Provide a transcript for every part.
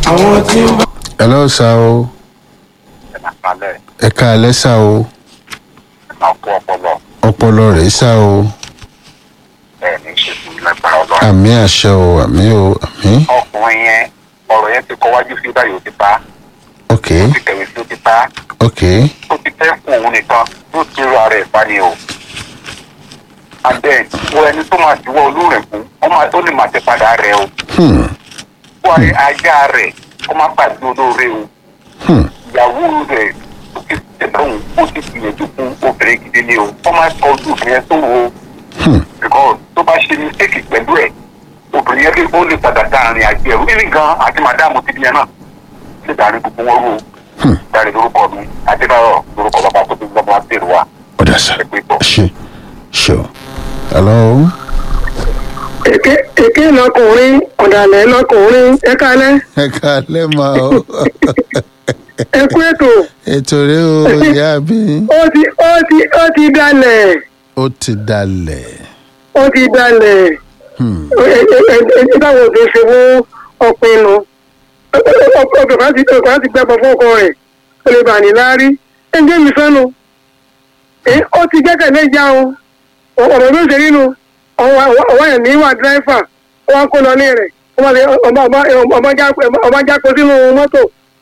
àwọn tí ń bá. hello sá o àkàlẹ̀ ẹ káalẹ́ sá o máa kó ọpọlọ ọpọlọ rẹ̀ sá o ẹ̀ ní ṣètò lágbára ọlọ́run. àmì àṣẹ o àmì o àmì ọkùnrin yẹn ọ̀rọ̀ yẹn ti kọ́wájú sí báyìí ó ti pa ok ó ti tẹ̀wé sí ó ti pa ok ó ti fẹ́ fún òun nìkan yóò ti rọ ara ẹ̀ pa ni o. and then wo ẹni tó máa diwọ́ olúrẹ̀ fún ó máa ó lè máa tẹ padà rẹ̀ o. hmm wọ́n rí ajá rẹ̀ ó máa pàdé olóore o. hmm ìyàwó rẹ̀ ó ti tẹ̀lé òun ó ti gbìyànjú fún obìnrin gidi ni o. wọ́n máa tọ́ ojú obìnrin yẹn tó wo hmm because tó bá ṣe mistake pẹ̀lú ẹ̀ obìnrin yẹn lè ó lè padà dáàrin àgbẹ̀ ẹ̀rú ìrìn gan àti màdáàmù ti bí ẹ náà lè dáàrin gbogbo wọn rú hmm dáàrin lórúkọ mi adébáyọ̀ lórúkọ bàbá tó ti gbọ́mọ àtẹ̀rù wa ọ̀dà sá ẹ pé tọ̀. ṣe ṣe o hello èké èké lọkùnrin ọ̀dàlẹ̀ lọkùnrin ẹ kálẹ́ ẹ káalẹ́ ma o ẹ kú ètò ètò rẹ o ìyá mi ó ti ó ti ó ti dalẹ̀ ó ti dalẹ̀ ó ti dalẹ̀ hmm ẹ ẹ ẹ ẹ báwo ti ṣe fún ọpinnu ọkọ̀ kan ti ọkọ̀ kan ti gbẹ́bọ̀ fún ọkọ rẹ̀ ó lè bà ní láárí ẹ ń jẹ́ mi sọ́nu ẹ ó ti gbẹ́kẹ̀lé ìjà o ọ̀rọ̀ ló ṣe nínú ọwọ́ yẹn níwà dírẹ́fà ó wá kó lọ ní rẹ̀ ọba jáko sínú mọ́tò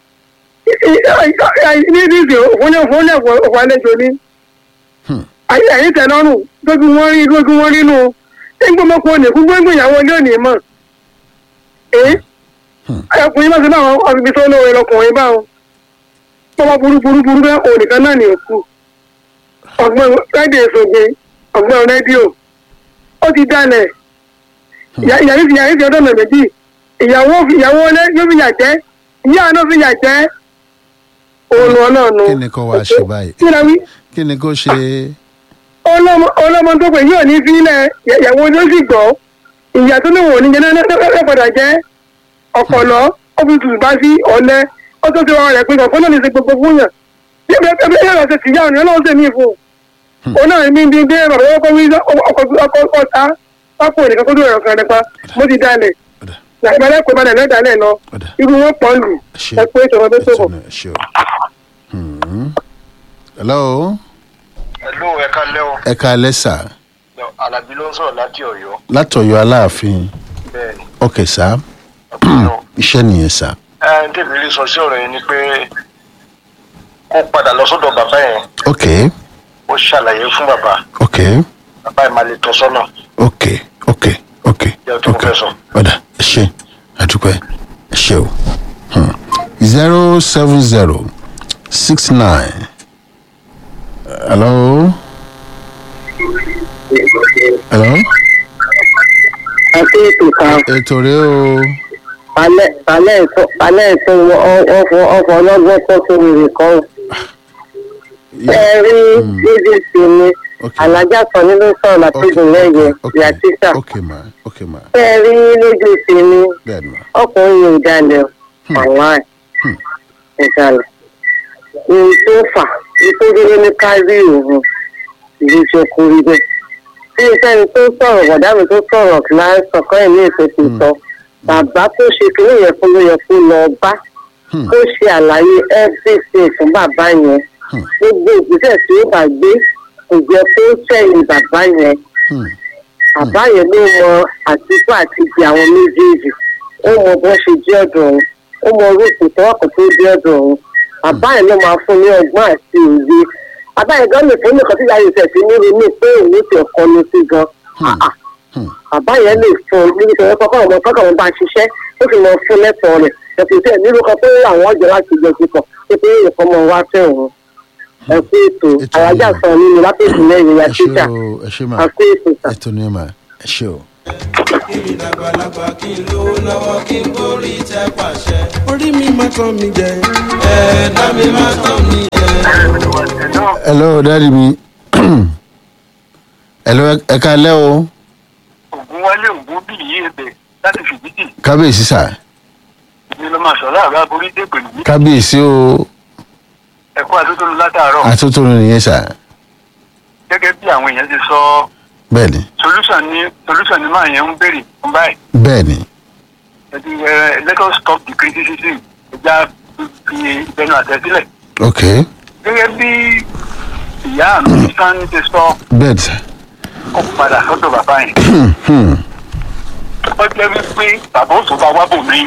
ní ìdíje òfúnlẹ̀ òfúnlẹ̀ ọ̀pọ̀ àlejò ni hmm àyè tẹ̀ lọ́rùn lójú wọn rí lójú wọn rí nù ẹgbẹ́ ọmọkùnrin òní fún gbẹ́ngbẹ́ ìyàwó ilé òní mọ̀ ẹ́ Hmm. ọkùnrin máa ti bá àwọn ọ̀bìbí tó lóore lọkùnrin bá wọn tọ́wọ́ burú burú burú bẹ́ẹ̀ òun nìkan náà ní òkú ọgbọ́n rédíò ìṣògbè ọgbọ́n rédíò ó ti dalẹ̀ ìyàrí ti yàrí ti ọdọ́ ọ̀nà méjì ìyàwó ìyàwó ilé yóò fi yà jẹ́ ìyá náà fi yà jẹ́ òun ọlọ́ọ̀nù kí ni kò wá ṣe báyìí kí ni wí kí ni kò ṣe ọlọ́mọ ọlọ́mọ tó pè yóò ní sílẹ̀ ìyàwó ló sì gbọ́ ìyá tó ní wò ní jẹ́ lẹ́pọ̀dà jẹ́ ọ̀pọ̀lọ́ ọ́fíìsì bá sí ọ̀lẹ́ ó tó ti wọ́n rẹ̀ pé ọ̀pọ̀ náà ní ṣe gbogbo fún yàn bí ẹgbẹ́ ẹgbẹ́ yẹn lọ ṣe tìyá òní ọlọ́run ṣe mí fún un òun náà ní bí dé bàbá ọkọ̀ wí ọkọ̀ ọ̀tá pápó nìkan kó tó ẹ̀rọ kan nípa mo ti dalẹ̀ ọ̀dà ìbálẹ̀ pé balẹ̀ lẹ́dàálẹ̀ lọ ọ̀dà irú wọn pọ̀ lù ṣe ẹ pé ìṣòro tó tó ètò bọ̀. náà ṣe o hmm hello ẹ̀lú ẹ̀ka lẹ́wọ̀ ẹ káalẹ́ sá alábí ló ń sọ̀rọ̀ láti ọ̀yọ́ látọ̀yọ́ aláàfin bẹ́ẹ̀ ni ok sá ọ̀pọ̀ iṣẹ́ nìyẹn sá ẹ ń tèmi rí sọ sí ọ̀rọ̀ yẹn ni pé kó padà lọ sọ́dọ̀ bàbá yẹn ok ó ṣàlàyé fún bàbá ok bàbá yẹn máa lè tọ́ sọ́nà ok ok ok Jẹ́ tó mo ok fẹ́ sọ. ọ̀dà ẹ ṣe àdúpẹ́ ẹ ṣe o zero seven zero six nine hello hello àti ètò kan ètò rẹ o alẹ́ alẹ́ ètò ọ̀fọ̀ ọ̀fọ̀ ọlọ́gbọ́n kọ́ sórí rẹ̀ kan ẹ rí níbi ìsinmi ok alájà kan nínú sọ̀rọ̀ látọ̀dún lẹ́yẹ ok ìyá títà ok ma ok ma ẹ rí níbi ìsinmi bẹ́ẹ̀ ni ma ọkùnrin yóò dalẹ̀ àwọn Hmm. ìdalẹ̀ èyí tó fà nítorí ní kárí òun ìlú jẹ kó rí bẹ́ẹ̀ tí ìfẹ́ni tó sọ̀rọ̀ bọ̀dá mi tó sọ̀rọ̀ láì sọ̀kọ́ ẹ̀ ní ètò ti sọ bàbá tó ṣe kìnìún yẹn fún ló yẹ kó lọ bá Hmm. ó ṣe àlàyé everything fún bàbá yẹn Hmm. gbogbo ìgbésẹ̀ tí ó bá gbé kò jẹ́ kó sẹ́yìn bàbá yẹn Hmm. bàbá yẹn ló mọ àtìkú àti ti àwọn méjèèjì ó mọ bó ṣe jẹ́ ọ̀dọ̀ òun ó mọ orúkọ tọ́wọ́kọ̀ tó jẹ́ ọ̀dọ̀ òun bàbá yẹn ló máa fún ní ọgbọ́n àti òye bàbá yẹn gan lè fún nìkan tí ìyá yìí tẹ̀sí ní ronú pé òun ti ẹ̀kọ́ ni sí gan Hmm. Ah, ah. Hmm. bàbá yẹn lè fún un níbi tẹ̀wé kọ́kọ́ ọmọ kọ́kọ́ ọmọ bá ṣiṣẹ́ ó sì mọ fún lẹ́tọ̀ọ́ rẹ̀ ẹ̀sìn tẹ̀ nílùú kan pé àwọn ọjọ́ láti jẹ ti pọ̀ pé pé nǹkan mọ̀ wá fẹ́ òun ẹ̀kú ètò Ètò àyájà yìí. sọ nínú lápẹ̀jù lẹ́yìn ìyá ẹ ṣe títà o ẹ ṣe ma ẹ̀kú ètò sà. ètò ni ma ẹ ṣe o. kí mi dàgbàlagbà kí n lówó lọ́wọ́ kí n gorí tẹ pàṣẹ. orí mi má tán mi jẹ. ẹ̀ẹ́dá mi má tán mi jẹ. hello dáàdi mi hello ẹ- ẹ káalẹ́ o ògùn wálé ògùn bí yìí ebè láti fìdíjì kábíyèsí sá ni ló máa sọ̀rọ̀ àrà borí dé pẹ̀lú kábíyèsí o ẹ̀kọ́ àtúntò látàárọ̀ àtúntò nìyẹn sá gẹ́gẹ́ bí àwọn èèyàn ti sọ bẹ́ẹ̀ ni solution ni solution ni máa yẹn ń béèrè fún báyìí bẹ́ẹ̀ ni ẹ̀dí ẹ̀ let us stop the criticism ẹja fi ìbẹnu àtẹ̀sílẹ̀ ok gẹ́gẹ́ bí ìyá mi sàn ti sọ bẹ́ẹ̀ sà kó padà sọ́dọ̀ bàbá yẹn ó jẹ́ wípé bàbá ó tó bá wá bò mí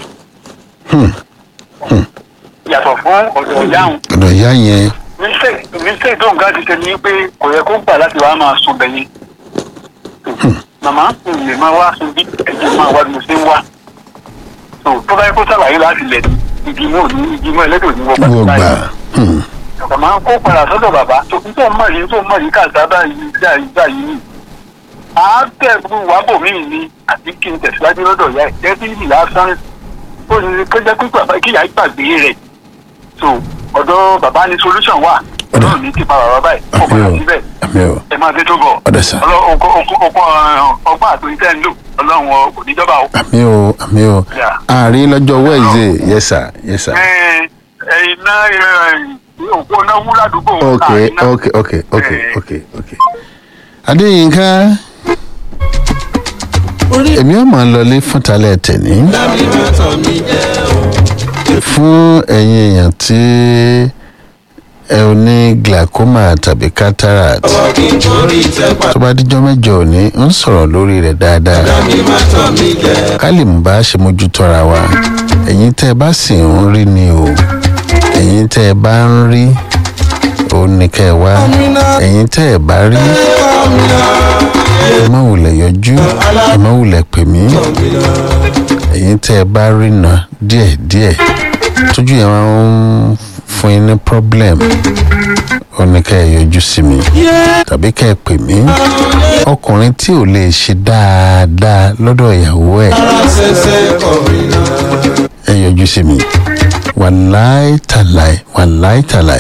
yàtọ̀ fún ọ̀dọ̀ ìyá òun ọ̀dọ̀ ìyá yẹn mistake tó nǹkan ti ṣe ni pé kò yẹ kó gbà láti wá máa sun bẹ̀yìn màmá kò lè máa wá sun bí ẹ̀jẹ̀ máa wá bí mo ṣe ń wá tó tó bá yẹ kó sàlàyé láti lẹ̀ ní igi mọ́ ní igi mọ́ ẹlẹ́dọ̀ ní wọ́n wọ́n bá gbà hmm, màmá kó padà sọ́dọ̀ bàbá tó ń tó mọ̀ yìí tó mọ̀ yìí kàtà báyìí báyìí báyìí ni à á tẹ̀ fún wàbò mí ni àti kí n tẹ̀síwájú lọ́dọ̀ ìyá ẹ̀ jẹ́ bí ìlà sáré ó ní kó jẹ́ pé bàbá kíyà gbàgbé rẹ̀ tó ọ̀dọ̀ bàbá ní solution wà Ọ̀dọ̀. ọ̀dọ̀ ní ti pa bàbá báyìí kó àmì padà o síbẹ̀ àmì o ẹ máa dé tó bọ̀ Ọ̀dọ̀ sà. ọgbọ́n àtòyí tẹ́ ń lò ọlọ́run ọ- kò ní jọba o. àmì o àmì o Yeah. àárín lọ́jọ́ wednesday yes sir yes sir ẹ ẹ iná ẹ, òpó náà wú ládùúgbò ok náà, iná- ok ok ok Eh. ok ok adéyínká èmi ò máa lọlé fún talẹ̀ tẹ̀ní dábì má tàn mí jẹ́ o. fún ẹ̀yin èèyàn tí ẹ ò ní glaucoma tàbí cataract lọ́wọ́ kí n torí tẹ́ pa. tó bá díjọ́ mẹ́jọ òní ń sọ̀rọ̀ lórí rẹ̀ dáadáa dábì má tàn mí jẹ́. ká lè mú bá a ṣe mójútó ara wa ẹ̀yin tẹ́ ẹ bá sì ń rí ni o ẹ̀yin tẹ́ ẹ bá ń rí o ní kẹ́ ẹ wá ẹ̀yin tẹ́ ẹ bá rí ẹ má wulẹ̀ yọjú ẹ má wulẹ̀ pè mí ẹ̀yin tẹ́ ẹ bá rí na díẹ̀díẹ̀ tójú yẹn máa ń fún yín ní problem o ní kẹ́ ẹ yọjú sí mi tàbí kẹ́ ẹ pè mí ọkùnrin tí ò lè ṣe dáadáa lọ́dọ̀ ìyàwó ẹ̀ ṣẹ̀ṣẹ̀ kọrin náà. ẹ yọjú sí mi wàláì tàláì wàláì tàláì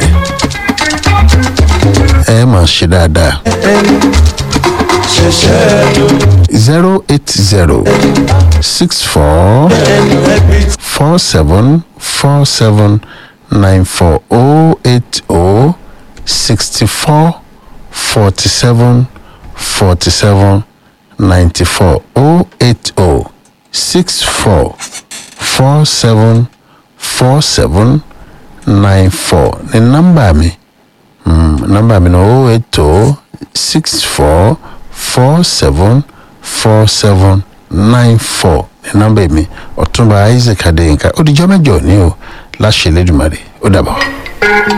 ẹ máa ṣe dáadáa ṣẹ̀ṣẹ̀ ló zero eight zero six four ẹnu ẹbí four seven four seven nine four oh eight oh sixty four forty seven forty seven ninety four oh eight oh six four four seven four seven nine four ní nọ́mbà mi mm, nọ́mbà mi ní oh eight oh six four four seven four seven nine four ní nọ́mbà mi ọ̀túnba isaac adéyínká ó dijọ́ mẹ́jọ ní o láṣẹ lẹ́dùnmarè ó dàbọ̀.